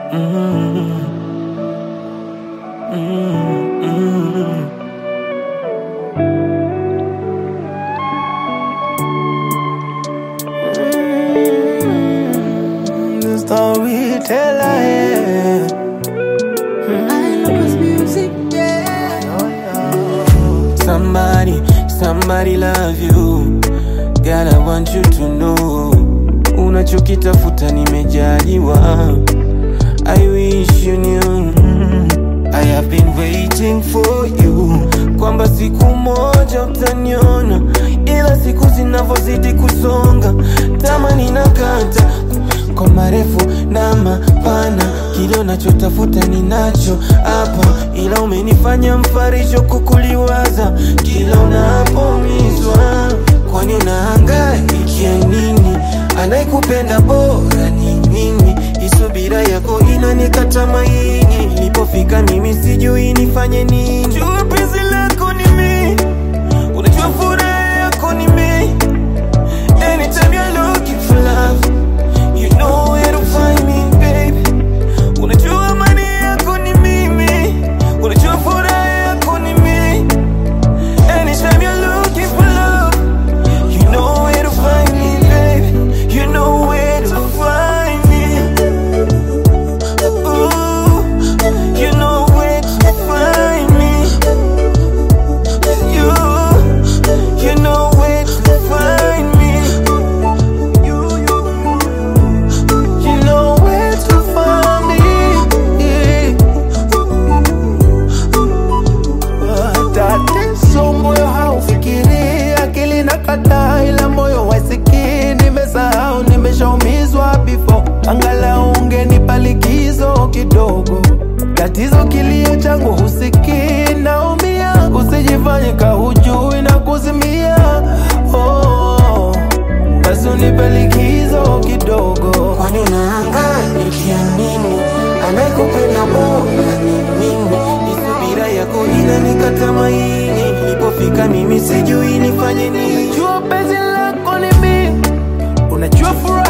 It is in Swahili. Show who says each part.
Speaker 1: Mm, mm, mm. Mm, the storyteller, yeah. Somebody, somebody love you. Girl, I want you to know. Unachokitafuta nimejaliwa. I wish you knew. I have been waiting for you. Kwamba siku moja utaniona, ila siku zinavyozidi kusonga, tamani nakata kwa marefu na mapana, kile unachotafuta ninacho hapa, ila umenifanya mfarisho kukuliwaza kila unapoumizwa. Kwani unahangaikia nini? Anayekupenda bora ni mimi, isubira yako inanikata maini. Nilipofika mimi sijui nifanye nini. Jua penzi lako ni mimi, unajua furaha yako ni mimi. Anytime you're looking for love, you know where to find me, baby. Unajua amani yako ni mimi, unajua furaha yako ni mimi. Anytime you're looking for love, you know where to find me, baby. You know where to find me. Ooh, you know where to find me. You, you know where to find me. You, you, you know where to find me.
Speaker 2: Tatizo moyo haufikiri, akili na kataa, ila moyo wasikii. Nimesahau, nimeshaumizwa before, angalau ungenipa likizo kidogo. Tatizo kilio changu husikii, naumia, usijifanye kahujui na kuzimia. Oh, basi unipe likizo kidogo.
Speaker 1: Kwani unahangaika nini? Anayekupenda bora ni mimi. Isubira yako inanikata maini. Nilipofika mimi sijui nifanye nini.
Speaker 2: Unajua penzi lako ni mimi, unajua furaha